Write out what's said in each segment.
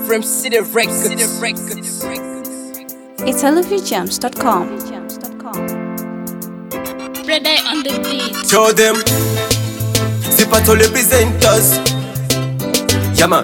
From City Records. It's olivierjams.com. Red Eye on the beat. Show them. Zipato representers. Yeah, man.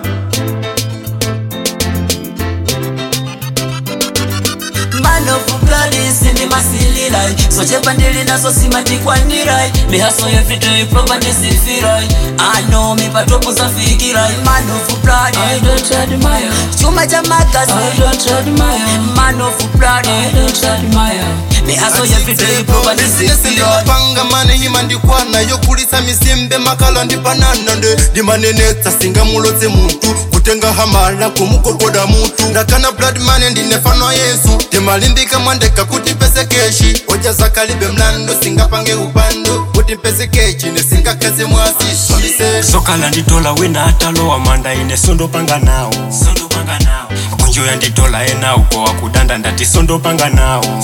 man of blood isindi masililai sochepa ndili naso simatikwandirai mihaso yevito ipropadisifirai ano mipatopo zafikirai man of blood I don't admire. chuma cha I magazi don't admire. man of blood I don't admire. mihaso yevito ipropadisifirai ndinapanga mane hima ndikwana yokulisa misimbe makala ndipanana nde ndimanenetsa singamulotse muntu kutenga hamala kumukokoda mutu ndakana blood mane ndinefano yesu ndimalimbika mwandeka kuti mpese keshi oja zakalibe mlando singapange upando kuti mpese kechi nesingakaze mwasi somise sokala nditola wina atalowa manda ine sondopanga nawo kunjoya nditola enawo kowa kudanda ndati sondopanga nawo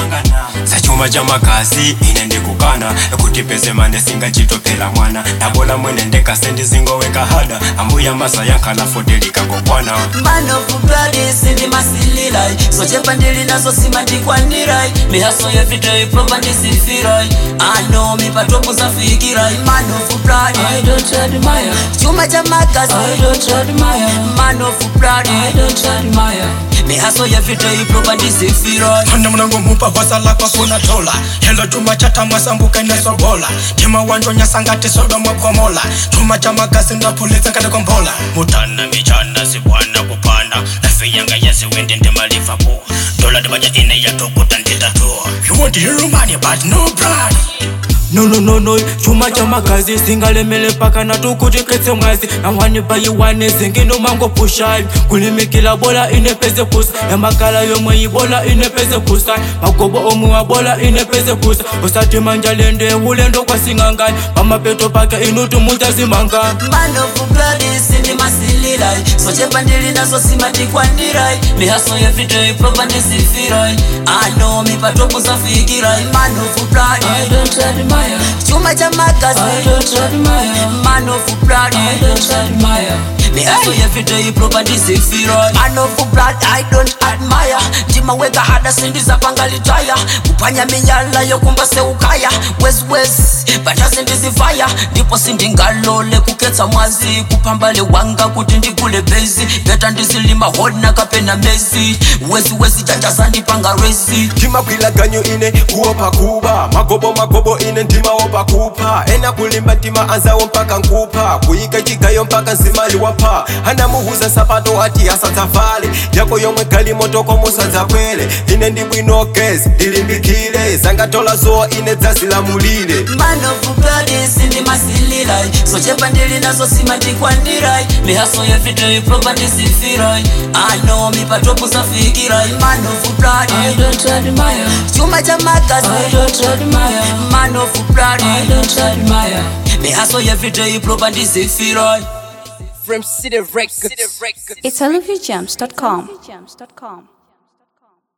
sachuma cha makazi ine ndikukana kuti peze mane singachitopela mwana ndabola mwene ndekasendi zingoweka hada ambuya masa yankhala fotelikangokwana man of blood isindi masililai sochepa ndili naso simatikwandirai mihaso yevito ipropadisifirai ano mipatopo zafikirai man of blood I don't admire. chuma cha magazi I don't admire. man of blood I don't admire. mihaso yevito ipropadisifirai Hana mnango mupa wasala kwa kuna tola Helo chuma chata mwasambuka nesobola Tima wanjo nyasangati sodo mwakomola Chuma cha magasi na polisi kade kombola Mutana michana sibwana kupanda Lafi yanga yasi wende ndema Liverpool Dola dibaja ine ya tokuta nditatua You want the hero money but no pride no no no no chuma cha makazi singalemele mpaka natukutiketse mwazi nawanipa yiwane zingino mango pushai kulimikila bola inepeze kusa yamakala yomwe ibola inepeze kusa magobo omwe wa bola inepeze kusa usati manjalende ulendo kwasing'angani pamapeto pake inutu mutazimanga man of blood isindi masililai sochepa ndili naso simatikwandirai mihaso yevito ipropadisifirai ano mipatopo zafikirai man of blood I don't admire. chuma cha magazi I don't admire. man of blood I don't admire. mihaso yevito ipropadisifirai man of blood i don't admire ndimaweka hada sindizapangalitaya kupanya minyala yokumba seukaya weswes bata sindizifaya ndipo sindingalole kuketsa mwazi kupambale wanga kuti ndigule bezi beta ndizilima hodna kapena mezi wesiwesi janja sandipanga rezi ndimagwila ganyo ine kuopa kuba magobo magobo ine ndimaopa kupha ena kulimba ntima anzawo mpaka nkupha kuyika chigayo mpaka nsimali wapha anamuhuza sapato ati asadzavale yako yomwe gali motoko musadzapwele ine ndibwinokezi ndilimbikile zangatola zowa ine dzazilamulile man of blood isindi masililai sochepa ndili naso simatikwandirai mihaso yevito ipropadisifirai ano mipatopo zafikirai man of blood I don't admire. chuma cha magazi I don't admire. man of blood I don't admire. mihaso yevito ipropadisifirai From City Records. It's olivierjams.com.